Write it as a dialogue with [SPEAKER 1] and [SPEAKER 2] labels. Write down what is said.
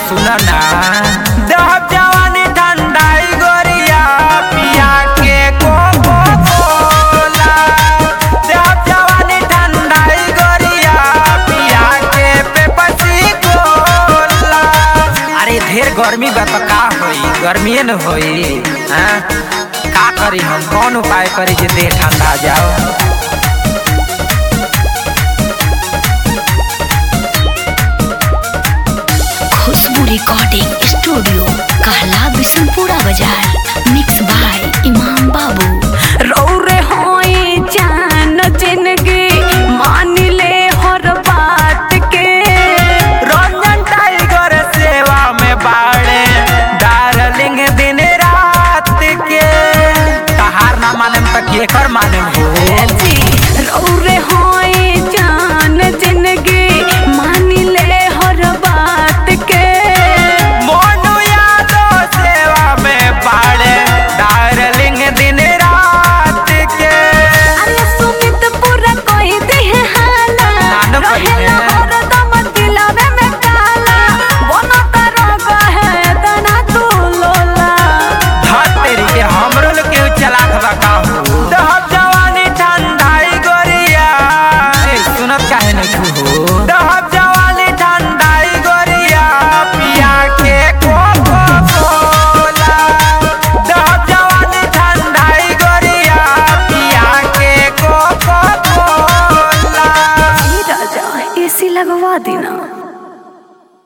[SPEAKER 1] सुन ना देहब जवानी ठंडाई गोरिया पिया के कोको कोला देहब जवानी ठंडाई गोरिया पिया के पेपसी कोला अरे ढेर गर्मी बा तो का होई गर्मीए न होई हाँ का करी हम कौन उपाय करी जे देह ठंडा जाओ
[SPEAKER 2] खुशबू रिकॉर्डिंग स्टूडियो कहला बिशनपुरा बाजार मिक्स बाय इमाम बाबू